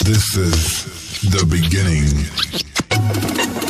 This is the beginning.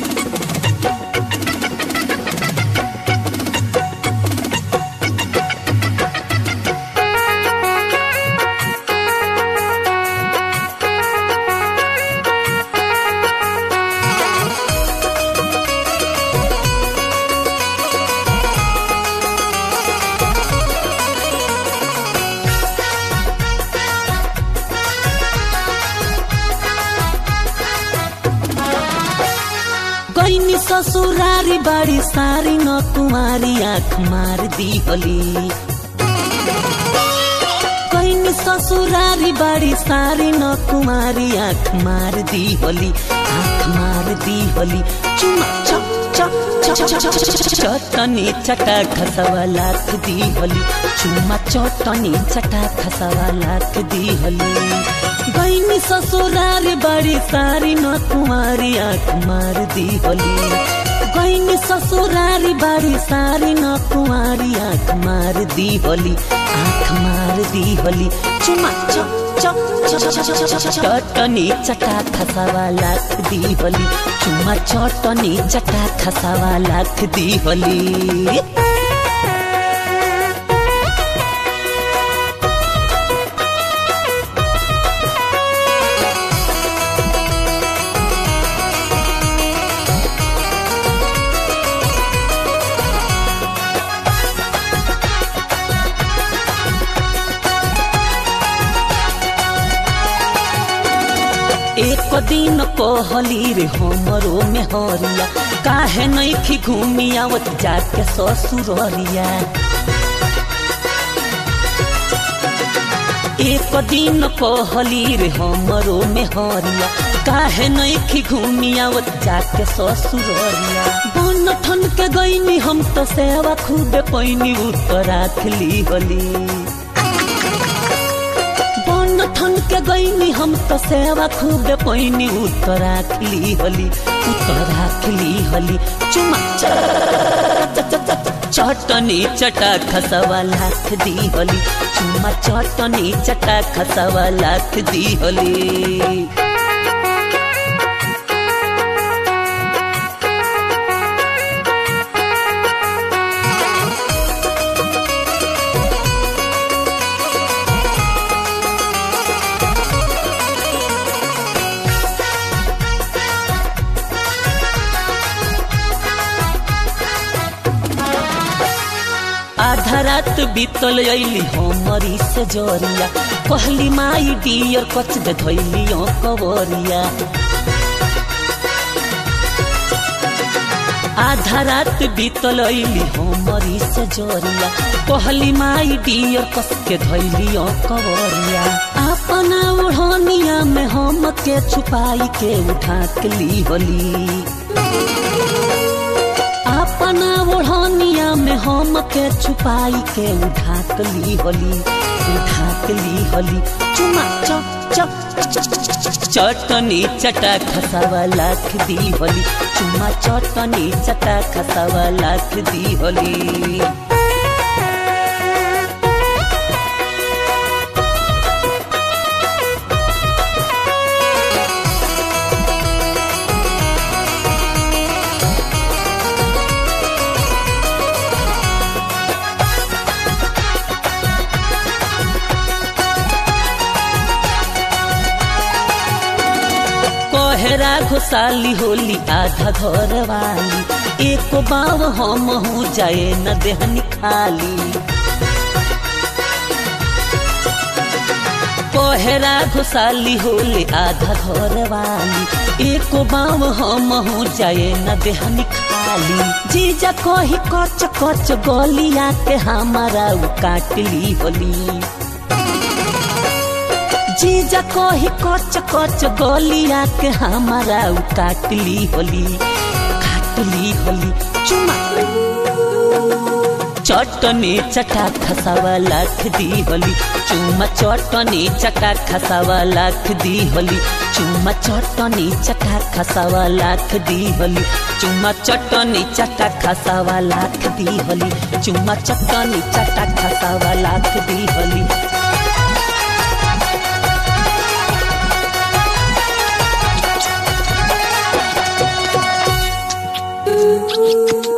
गईनी ससुरारी बाड़ी सारी न कुमारी आँख मार दी होली गईनी ससुरारी बाड़ी सारी न कुमारी आँख मार दी होली आँख मार दी होली चुमा चप चप चप चप चप चटनी चटा खसवा लाख दी होली चुमा चटनी चटा खसवा लाख दी होली गईनी ससुरारी बाड़ी सारी न कुमारी आँख मार दी होली गईनी ससुरारी बाड़ी सारी न कुमारी आँख मार दी होली आँख मार दी होली चुमा चप चप चटनी चटा खसावा लाख दी होली चुमा चटनी चटा खसावा लाख दी होली एक दिन कहली रे हमरो में हरिया काहे नहीं खी घूमी आवत जाके ससुररिया एक दिन कहली रे हमरो में हरिया काहे नहीं खी घूमी आवत जाके ससुररिया बन ठन के गईनी हम तो सेवा खूबे पैनी उत्तर राखली होली बन ठन के गईनी हम तो सेवा खूब पैनी उत्तर राखली होली उत्तर राखली होली चुमा चटनी चटा खसवा लाख दी होली चुमा चटनी चटा खसवा लाख दी होली आधा रात बीतल अली हमरी से जोरिया कहली माई डियर कच दे धैली कवरिया आधा रात बीतल अली हमरी से जोरिया कहली माई डियर कस के धैली कवरिया अपना ओढ़निया में हम के छुपाई के उठा के ली होली अपना ओढ़निया में हम के छुपाई के उठाक ली होली उठाक ली होली चुमा चप चप चटनी चटा खसावा लाख दी होली चुमा चटनी चटा खसावा लाख दी होली कोहरा घुसाली होली आधा घर वाली एक बाव हम हूँ जाए न देहनी खाली कोहरा घुसाली होली आधा घर वाली एक बाव हम हूँ जाए न देहनी खाली जीजा कही कच कच गलिया के हमारा उ काटली होली जीजा कही कच कच गलिया के हमारा उ काटली होली काटली होली चुमा चटनी चटा खसावा लाख दी होली चुमा चटनी चटा खसावा लाख दी होली चुमा चटनी चटा खसावा लाख दी होली चुमा चटनी चटा खसावा लाख दी होली चुमा चटनी चटा खसावा लाख दी होली दी